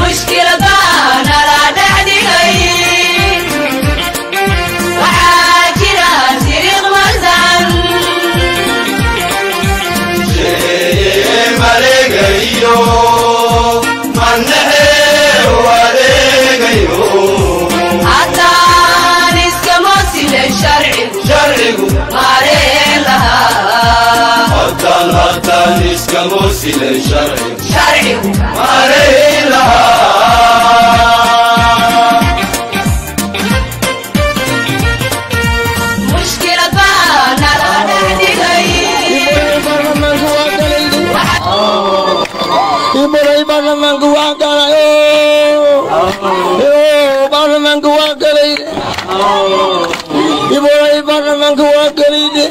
mushkiladbaa nala dhexdhigay waxaa jira siriiq marsan maleegayo mannahe wareegayo haddaan iskama sile sharcigu sharcigu maareen lahaa haddaan haddaan iskama silay sharcigu sharcigu maarayn lahaa mushkiladbaa nala dhexdhigay ibaray baarlamaanka waa galay baarlamaanka waa galay ibaray baarlamaanka waa galayde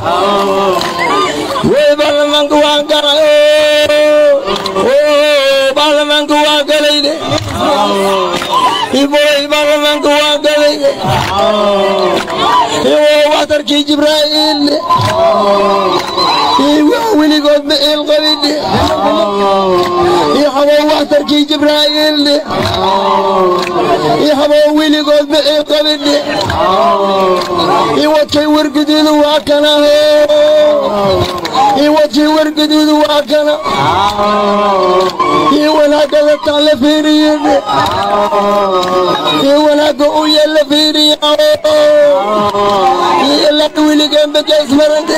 way baarlamaanka waa galay baarlamaanka waa galayde ibaray baarlamaanka waa galayde waxtarkii jibraa'iil weligood bixiil qabidhe habow waxtarkii jibraa'iil habow weligood bixiil qabidhe iwadkay warguduudu waa kana iwadkii warguduudu waa kana ii wanaagada taan la fiiriyedhe ii wanaaga u yeel la fiiriya ilaa weligaan bakays marande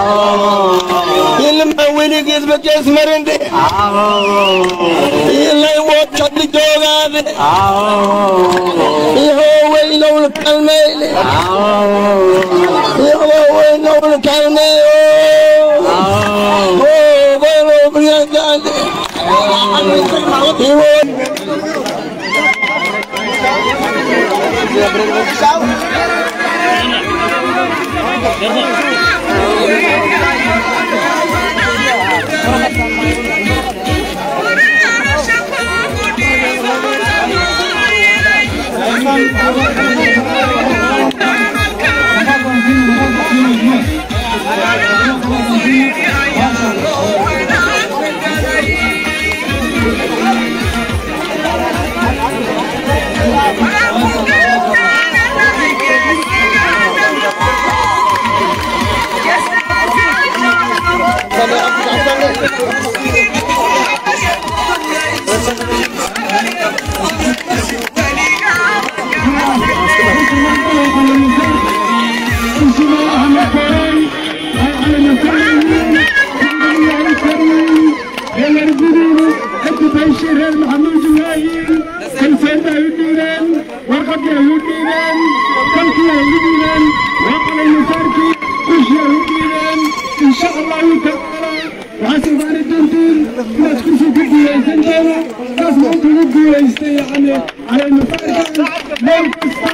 ilmaa weligiis bakays marande ilay wood kabli joogaade ihoo weynowna kalmeyle ihoo weynowna kalmeeyo boolow briyandaande ihoo reer maxamuud waayin kalsoonta ay u dhiibeen warqadii ay u dhiibeen kalkii ay u dhiibeen waaqalay masaarkii kushii ay u dhiibeen insha allahu tacaala waxaad ogaani doontiin inaad kursi ku guulaysan doono saas maanta ugu guulaystay yani calay masaarka meel kasta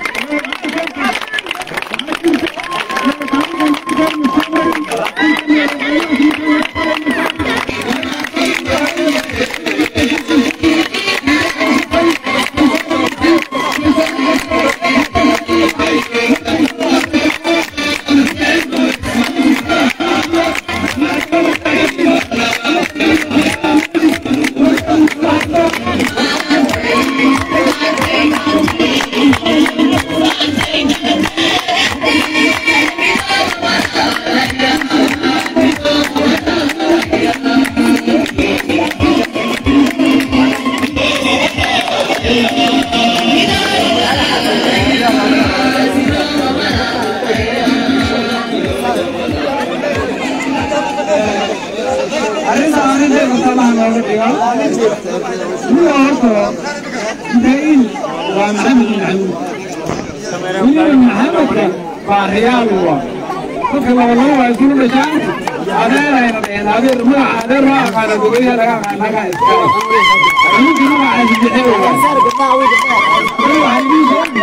arrinta arrinteeda salaha looga dhigo kuwa horta ibraahim waa maxamed maxamuud weliba maxamedka waa riyaal wa dadka labalaba waa isula dhashaan adeerayna dheheen adeer magaca adeer ma aqaana gogolyaha laga aqaan laga iskale ninka magacaasi bixe wa waxaa idin sheegay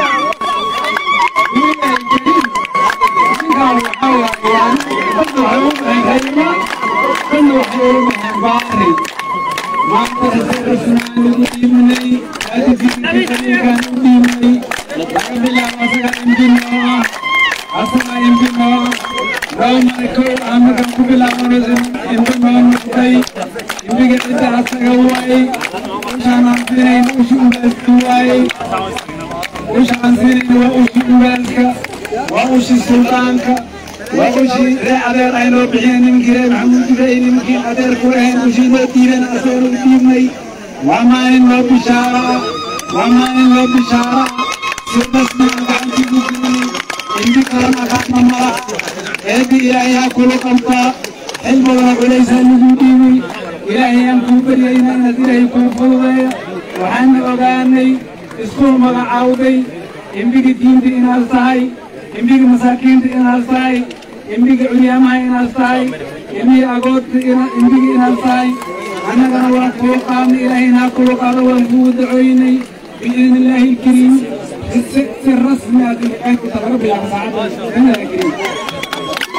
ninkaan waxaa waaye dadka waxay u baxeen reerma dadna waxay ugu baxeen baari maanta rasmaan lagu dhiimanay aadigiisa qaliilkaan u dhiimanay laga bilaabo asaga imbinoo ah asaga imbinoo loo maray kow ah markaan ku bilaabano imbinoo noqday imbiga cidda asaga waayey ushaanaan siinayna ushi ubaaska waayey ushaan siinayna waa ushi ubaaska waa ushi suldaanka waa ushii ree adeer ay noo bixiyeen nimankii reer maxamuud ibrahim nimankii adeer ku ahayn ushii noo dhiibeen asagana u dhiibnay waa maalin loo bishaara waa maalin loo bishaara si rasmi ah gacantiigu gelin indi kalena kaadma mara eebbi ilaahay ha kula qabtaa xil badana culaysaa lagu dhiibay ilaahay aan kuu baryayna inaad ilaahay kuu fududeeya waxaana ogaanay iskuul magacaawday imbiga diinta inaad tahay imbiga masaakiinta inaad tahay imbiga curyaamaha inaad tahay imbiga agoodta imbiga inaad tahay annagana waan kuu qaadnay ilaahayna ha kula qaado waan kuu dacooynay biidni illaahi alkariim si rasmi ah dilqaynku talaga bilaabo saacadda biidni illaahi alkariim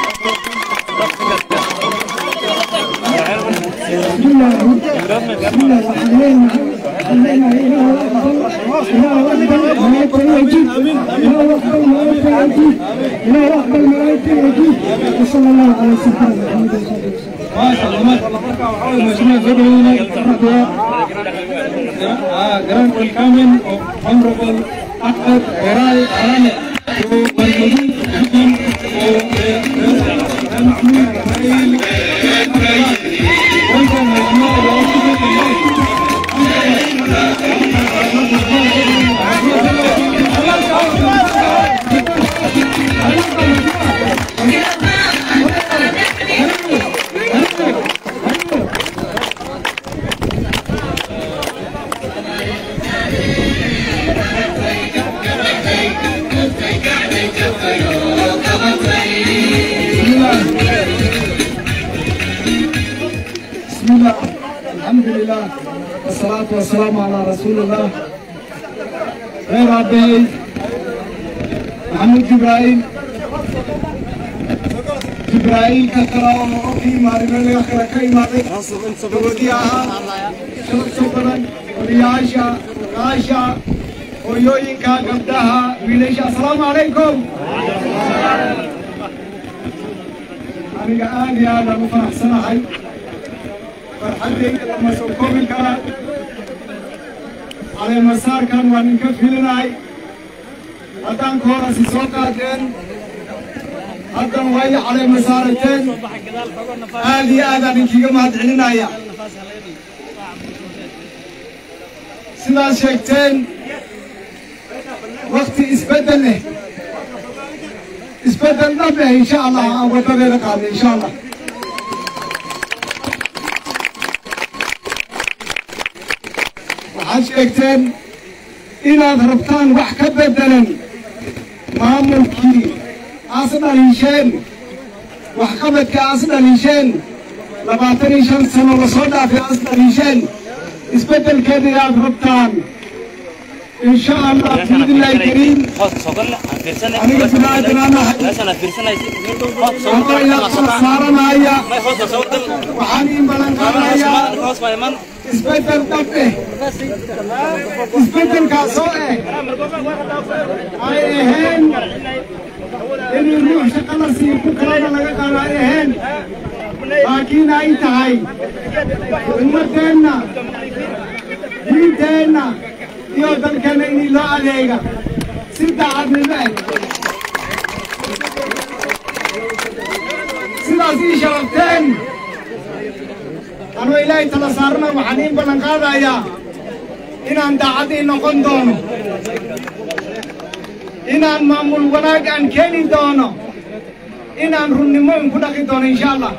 ما شاء الله ما شاء الله مركا وحاول مجموعة زبعينة Grand welcoming of Honorable Ahmed Erai Arane to Bangalore to Mahmoud Rail. Welcome, Mahmoud. بسم الله الحمد لله والصلاة والسلام على رسول الله غير عبدي محمود جبرائيل جبرائيل كثرة ومعطي مارمين يخرى كيما وديعها شرق شكرا ورياشا غاشا ويوينكا قبدها ويليشا السلام عليكم aniga aad iyo aad aan u faraxsanahay farxaddayda lama soo koobi kara caleemasaarkan waan inka filinahay haddaan koorasi soo qaadeen haddan way caleemasaarateen aad iyo aadaan inkiga mahadcelinaya sidaad sheegteen wakti isbeddel leh isbeddel dhab eh insha allah aan waddadeeda qaadnay insha allah waxaad sheegteen inaad rabtaan wax ka beddelan maamulkii aas dhaliisheen waxqabadka aas dhaliisheen labaatan iyo shan sano lasoo dhaafay aas dhaliisheen isbeddelkeeda inaad rabtaan إن شاء الله بإذن الله الكريم أنا بنادم أنا والله إلى صارنا هيا وحنين بلنقانا هيا isbedel dhabe isbedelkaasoo eh ay ahayn inuu ruux shaqo la siiyo ku kalena laga qaado ay ahayn laakiin ay tahay ummadeenna diinteenna iyo dalkeenna inii loo adeega si daacadnimo eh sidaas ii sharafteen anuu ilaahay tala saarana waxaan iin ballan qaadayaa inaan daacadii noqon doono inaan maamul wanaag aan keeni doono inaan runnimo inku dhaqi doono insha allah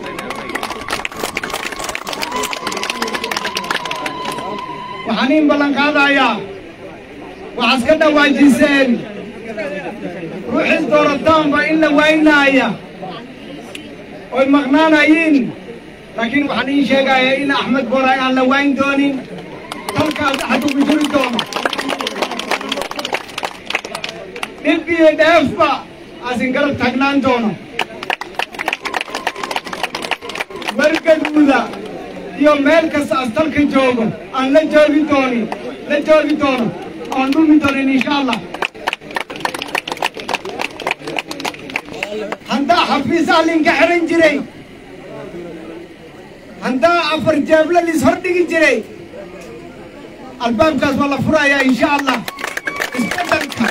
waxaan iin ballan qaadayaa waxaad ka dhawaajiseen ruuxis doorataanba in la waynaaya oy maqnaanayiin laakiin waxaan iin sheegayaa in axmed boray aan la wayn doonin dalkaas axad ugu jiri doono dhib iyo dheefba aasin garab taagnaan doono wargaduuda iyo meel kasta as dalka joogo aan la joogi doonin la joogi doono oon dhumi doonin insha allah haddaa xafiisaa linka xiran jiray haddaa afar jeebla lis hor dhigi jiray albaabkaas waa la furayaa insha allah isbeddelka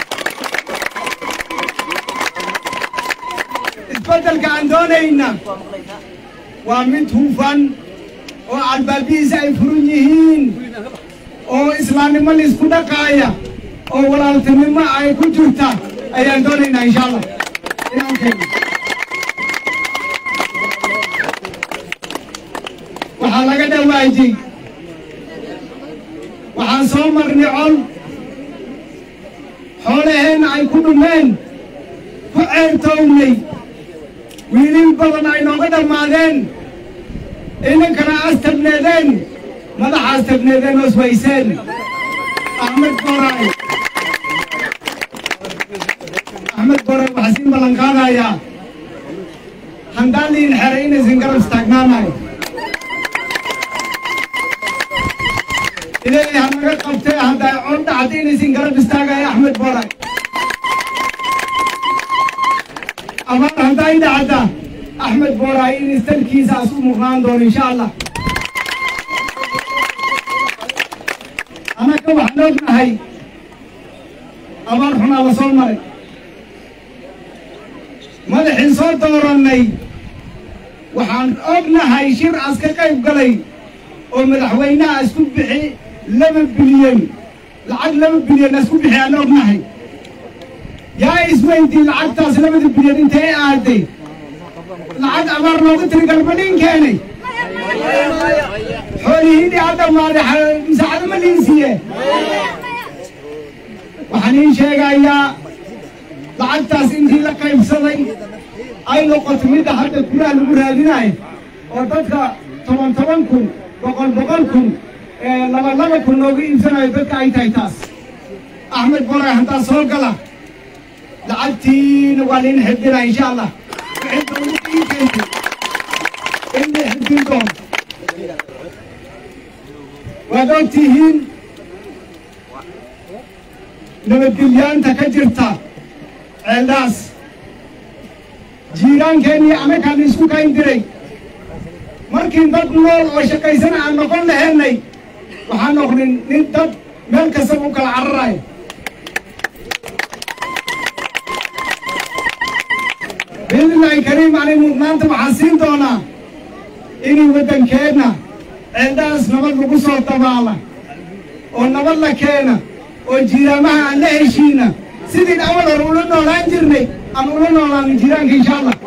isbeddelka aan doonayna waa mid hufan oo albaabihiisa ay furan yihiin oo islaamnimo laisku dhaqaaya oo walaaltinimo ay ku jirta ayaan doonaynaa insha allah inaan keeno waxaa laga dhawaajay waxaan soo marnay col xoolaheenna ay ku dhumeen ku ceertownay wiilin badan ay nooga dhammaadeen inankana astabneedeen madaxa astabneedeen oo iswayseen axmed boray axmed boray waxaa siin ballan qaadayaa handaan liin xeray inaysan garab istaagnaanayo ilaahay ha naga qabtee hadday cod dhacda inaysan garab istaagayo axmed boray abaar hadday dhacda axmed boray in istalkiisa asu muuqnaan doono insha allah anaka waxaan ognahay abaar xunaa la soo maray madaxiin soo doorannay waxaan ognahay shir as ka qayb galay oo madaxweynaha isku bixi laba bilyan lacag laba bilyan isku bixi aan ognahay yaa isweydii lacagtaas labada bilyan intay aaday lacag abaar looga tiri galbadhin keenay xoolihiidii ha dhammaaday musaacado ma liinsiiye waxaan iin sheegayaa lacagtaas intii la qaybsaday ay noqoto midda hadda guraha lagu raadinayo oo dadka toban toban kun boqol boqol kun laba laba kun looga iibsanayo dadka ay tahay taas axmed boray haddaa soo gala lacagtiina waa lain xifdinaa insha allah wixii dowladda ii keentay in la xifdin doono waad ogtihiin nabadgelyaanta ka jirta ceeldhaas jiiraankeenii anakaan isku kayn diray markii dad nool oo shaqaysana aan noqon laheennay waxaan noqnin nin dad meel kastaba u kala cararayo biidnillaahi kariim ani mudnaanta waxaan siin doonaa inay waddankeenna ceeldhaas nabad lagu soo dabaala oo nabad la keena oo jiiraamaha aan la heshiina sidii awal hore ula noolaan jirnay aan ula noolaanin jiiraanka insha allah